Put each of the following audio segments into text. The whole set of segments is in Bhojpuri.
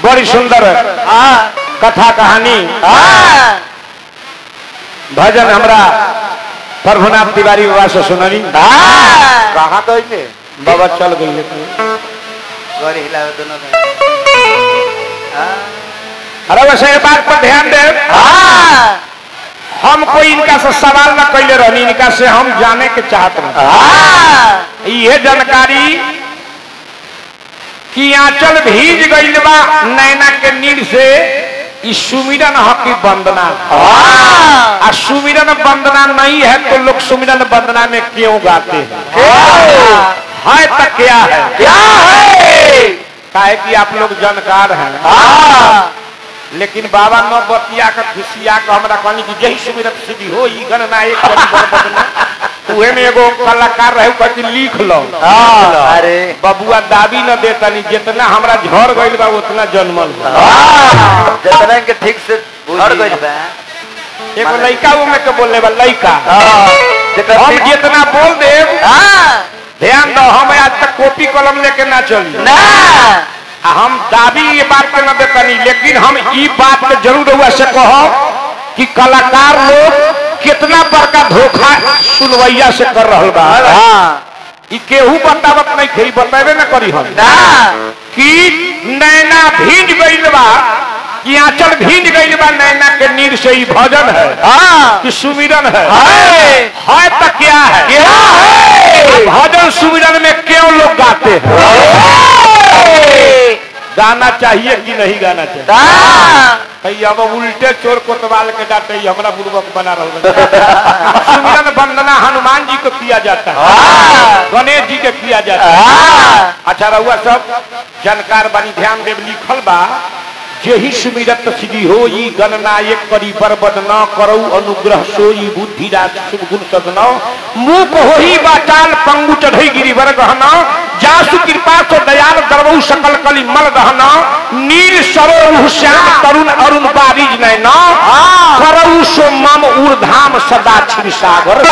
बड़ी सुंदर हाँ कथा कहानी हाँ भजन हमरा प्रभुनाथ तिवारी बाबा से सुननी हाँ कहाँ गए बाबा चल गई गौरी हिलावे दोनों में हाँ अरे वैसे ये बात पर ध्यान दे हाँ हम कोई इनका से सवाल न कैले रहनी इनका से हम जाने के चाहत रहे हाँ ये जानकारी कि आंचल भीज गईल बा नैना के नीर से ई सुमिरन हकी वंदना हाँ आ सुमिरन वंदना नहीं है तो लोग सुमिरन वंदना में क्यों गाते हैं हाँ है तो क्या है क्या है काहे कि आप लोग जानकार हैं हाँ लेकिन बाबा न बतिया के खुशिया के हमरा कहनी कि यही सुमिरन सिद्धि हो ई गणना एक करी बर बदना उहे में एगो कलाकार रहे कहती लिख लो हाँ अरे बबुआ दाबी न देतनी जितना हमरा झड़ गईल बा उतना जन्मल बा। हाँ जितना के ठीक से हट गइल बा एगो लइका वो में के बोले बा लइका हाँ जेकर हम ठीक- जितना बोल देब हाँ ध्यान दो हम आज तक कॉपी कलम लेके ना चली ना आ हम दाबी ये बात के न देतनी लेकिन हम ई बात के जरूर हुआ से कहो कि कलाकार लोग कितना बड़का धोखा सुनवैया से कर रहल बा हाँ ई केहू बतावत नहीं थे बतेबे न करी हम ना कि नैना भीज गईल बा कि आंचल भीज गईल बा नैना के नीर से ई भजन है हाँ कि सुमिरन है है है तो क्या है क्या है भजन सुमिरन में क्यों लोग गाते हैं गाना चाहिए कि नहीं गाना चाहिए हाँ कहीं अब उल्टे चोर कोतवाल के डांटे ही हमरा बुर्बक बना रहा सुमिरन वंदना हनुमान जी को किया जाता है हाँ गणेश जी के किया जाता है हाँ अच्छा रहुआ सब जानकार बानी ध्यान देव लिखल बा जेहि सुमिरत सिद्धि हो ई गणना एक करी बरबद न करौ अनुग्रह सोई बुद्धि राज शुभ गुण सदन मुख होही बाचाल पंगु चढ़ई गिरिवर गहन जासु कृपा तो दयाल दरबहु सकल कली मल दहन नील सरोह श्याम तरुण अरुण बारिज नैन करऊ सो मम ऊर्धाम सदा क्षीर सागर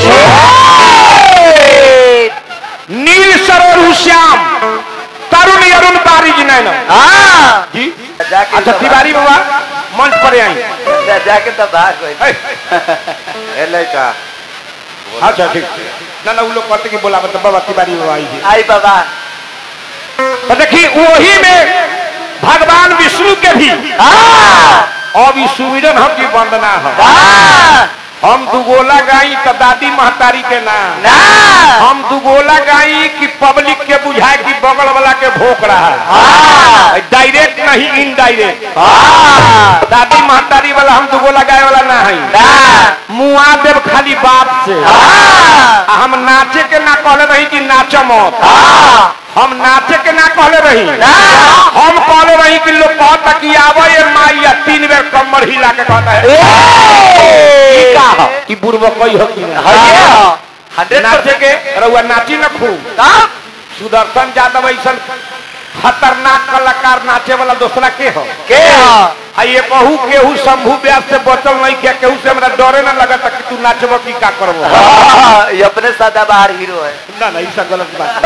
नील सरोह श्याम तरुण अरुण बारिज नैन हाँ जी जाके अच्छा तिवारी बाबा मंच पर आई जा- जाके तो भाग गइल है। ए लड़का अच्छा ठीक ना ना वो लोग कहते कि बोला मतलब बाबा तिवारी बाबा आई है आई बाबा तो देखिए वही में भगवान विष्णु के भी हाँ अब ई सुमिरन हम की वंदना है हाँ हम दुगोला गाई तो दादी महतारी के नाम ना हम दुगोला गाई कि पब्लिक के बुझाए कि बगल वाला के भोक रहा है हाँ डायरेक्ट नहीं इनडायरेक्ट हाँ दादी महतारी वाला हम दुगोला गाय वाला ना है ना मुआ देव खाली बाप से हाँ आ हम नाचे के ना कहले रही कि नाच मत हाँ हम नाचे के ना कहले रही ना हम कहले रही कि लोग कहता कि आवे ये माई या तीन बेर कमर हिला के कहता है ई का ह? ई बुढ़वा कोई हो कि ना हंड्रेड नाचे के रउआ नाची न खूब सुदर्शन यादव ऐसा खतरनाक कलाकार नाचे वाला दूसरा के हो के आ ये कहू केहू शंभू व्यास से बचल नहीं किया केहू से हमरा डरे न लगता कि तू नाचबो की का करबो हाँ, ये अपने सदाबहार हीरो है ना ना ई सब गलत बात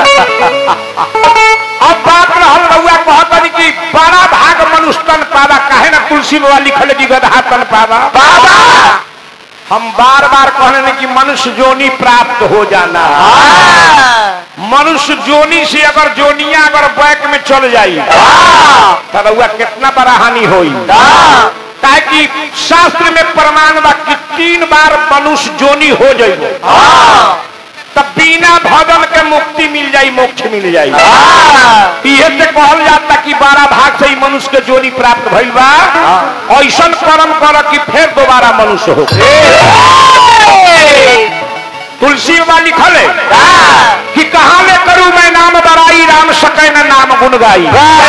अब बात रहल रउआ कहतनी कि बड़ा भाग मनुष्य तन पावा काहे ना तुलसी बाबा लिखल जी गधा तन पावा बाबा हम बार बार कहने कि मनुष्य जोनी प्राप्त हो जाना हाँ, मनुष्य जोनी से अगर जोनिया अगर बैक में चल जाई हाँ, तो रउआ कितना बड़ा हानि होई हाँ, ताकि शास्त्र में प्रमाण बा कि तीन बार मनुष्य जोनी हो जाइए हाँ, तब बिना भजन के मुक्ति मिल जाई मोक्ष मिल जाई हाँ, इहे से कहल जाता कि बारह भाग से ही मनुष्य के जोनी प्राप्त भइल बा ऐसा कर्म कर कि फिर दोबारा मनुष्य हो तुलसी बाबा लिखल है हाँ, कि कहाँ ले करूं मैं नाम बड़ाई राम सकै न नाम गुण गाई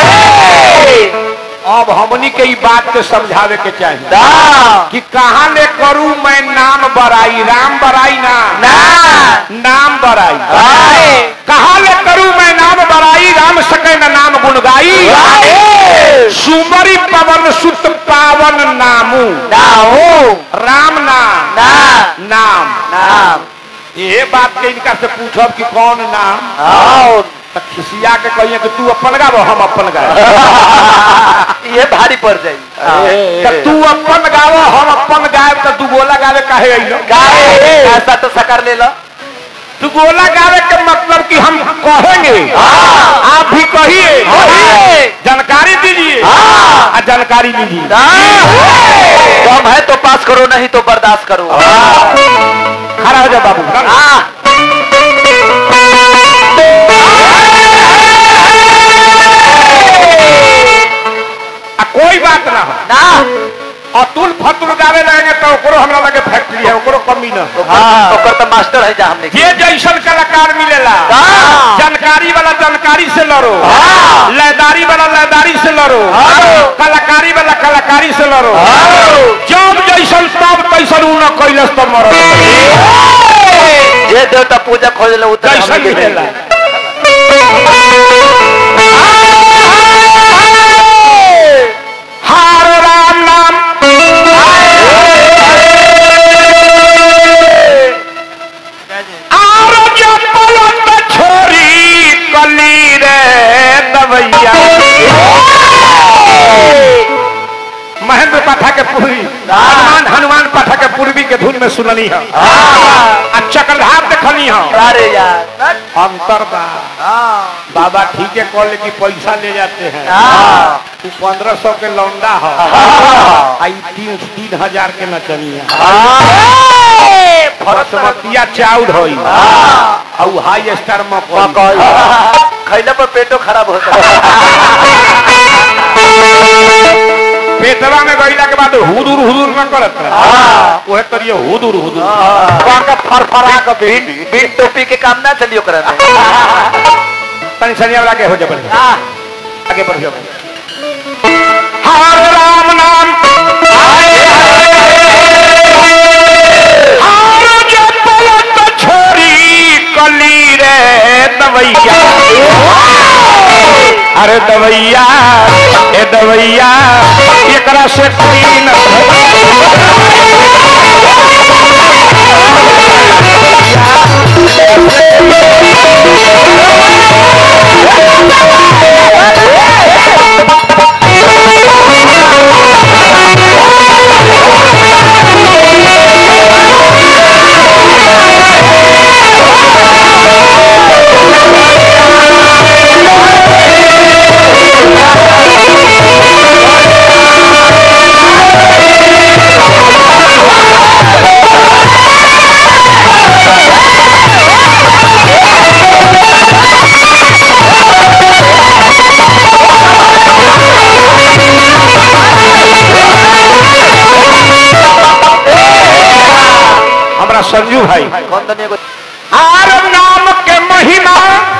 अब हमनी के ई बात के समझावे के चाहिए हाँ, कि कहाँ ले करूं मैं नाम बड़ाई राम बड़ाई ना ना, नाम बड़ाई आए, कहाँ ले करूं मैं नाम बड़ाई राम सकै न नाम गुण गाई आए, सुमरी पवन सुत पावन नामू नाऊ, राम नाम ना, नाम नाम, ये बात के इनका से पूछब कि कौन नाम आओ, तो खिसिया के कहिए कि तू अपन गावो हम अपन गावे ये भारी पड़ जाई तो तू अपन गावो हम अपन गायब तो तू गोला गावे काहे अइलो गाए ऐसा तो सकर ले लो तू गोला गावे के मतलब कि हम कहेंगे आप भी कहिए कहिए। जानकारी दीजिए हाँ। आ जानकारी लीजिए कम है तो पास करो नहीं तो बर्दाश्त करो खड़ा हो जा बाबू हाँ आ कोई बात ना हो ना अतुल फतुल गावे रहेंगे तो ओकरो हमरा लगे फैक्ट्री है ओकरो कमी ना हो हाँ ओकर तो मास्टर है जा हमने ये जैसन कलाकार मिलेला हाँ। जानकारी वाला जानकारी से लड़ो हाँ। लयदारी वाला लयदारी से लड़ो हाँ। कलाकारी वाला कलाकारी से लड़ो हाँ। जब जैसन तब तैसन उ न कैलस तो मरल जे देवता पूजा खोज ले उतर जैसन मिलेला हार राम नाम आर जपलत छोरी कली रे दवैया महेंद्र पाठक के पूर्वी हनुमान हनुमान पाठक के पूर्वी के धुन में सुननी है आ चक्रधार देखनी है अरे यार अंतर बा बाबा ठीक है कॉल की पैसा ले जाते हैं हाँ। तू पंद्रह सौ के लौंडा है आई तीन तीन हजार के नचनिया फरसमतिया चाउर होई और हाई स्टार मकई खैला पर पेटो खराब होता है पेटवा में गईला के बाद हुदुर हुदुर न करत ओहे करिए हुदुर हुदुर कहाँ का फरफरा के बिन बिन टोपी के काम ना चलियो करने तनी सनिया वाला के हो जा बढ़िया आगे बढ़ियो हर राम नाम हर जपलत छोरी कली रे दवैया अरे दवैया ए दवैया एकरा से कोई न हमरा संजू भाई कौन दुनिया को आर नाम के महिमा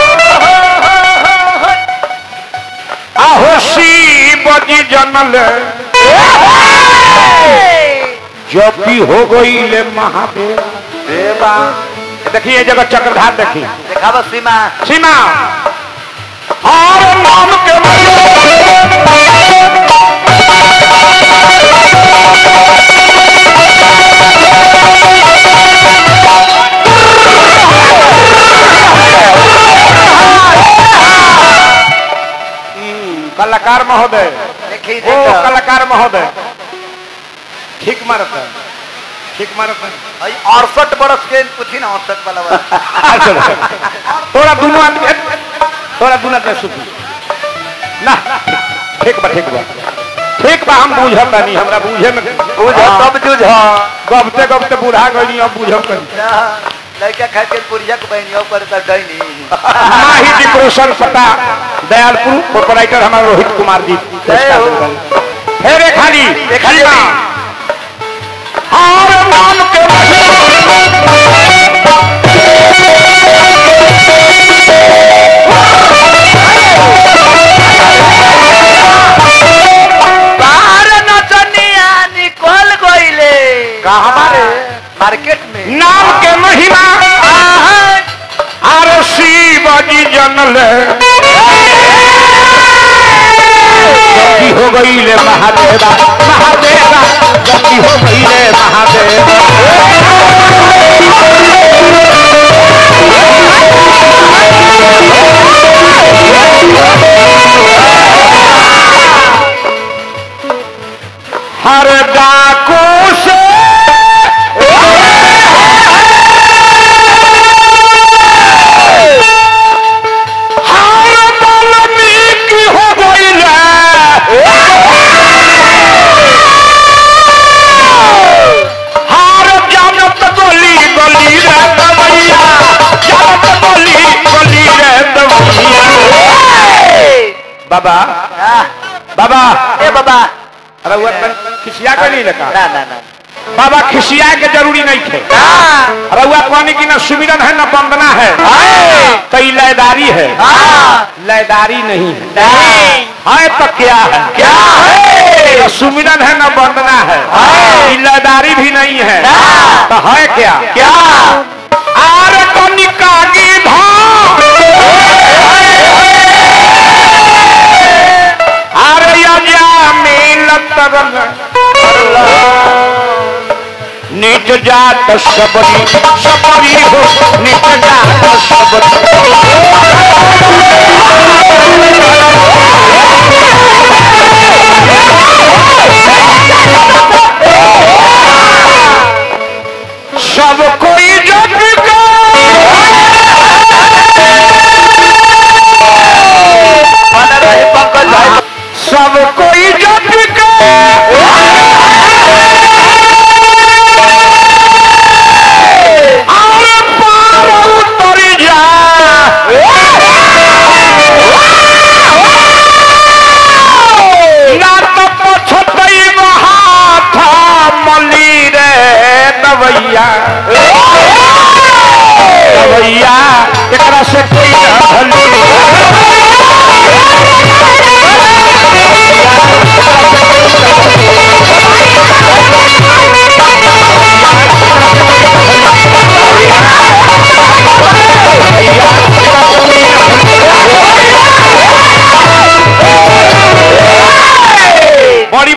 आहो शिव जी जनल जब भी हो गई ले महादेव देवा देखिए ये जगह चक्रधार देखिए देखा बस सीमा सीमा और नाम के हम्म, कलाकार महोदय देखी ओ कलाकार महोदय ठीक मारत है ठीक मारत है अड़सठ बरस के पूछी ना अड़सठ वाला बात। अच्छा थोड़ा दोनों आदमी थोड़ा दोनों आदमी सुन ना ठीक बा ठीक बा ठीक बा हम बुझब नहीं हमरा बुझे में बुझ सब जुझ गबते गबते बूढ़ा गई अब बुझब करी लड़का खाए के पुरिया के बहनियों पर तो डैनी माही डिप्रेशन पता दयालपुर प्रोपराइटर हमारे रोहित कुमार जी जय हो। फेरे खाली खाली खाली हार नाम के बाहर नचनिया निकल गईले कहाँ हमारे? मार्केट में नाम के महिमा आर शिव जी जनल गलती हो गई ले महादेवा महादेवा गलती हो गई ले महादेवा ¡Ay, बाबा आह, बाबा ए बाबा अरे वो अपन खिसिया के नहीं लगा ना ना ना बाबा खिसिया के जरूरी नहीं थे हाँ, अरे वो कहने की ना सुमिरन है ना वंदना है कई लयदारी है हाँ, लयदारी नहीं है नहीं, है तो क्या है क्या है? तो सुमिरन है ना वंदना है है। ई लयदारी भी नहीं है ना। तो है क्या क्या आर कनिका गिधा आरे यजा मिलत रंग निज जात सबरी सबरी हो निज जात सबरी सब कोई जग का बना रहे पंकज भाई सब कोई जग का और पार उतर जा ना तो पछतई हाथ मली रे दवैया दवैया एकरा से कोई ना भली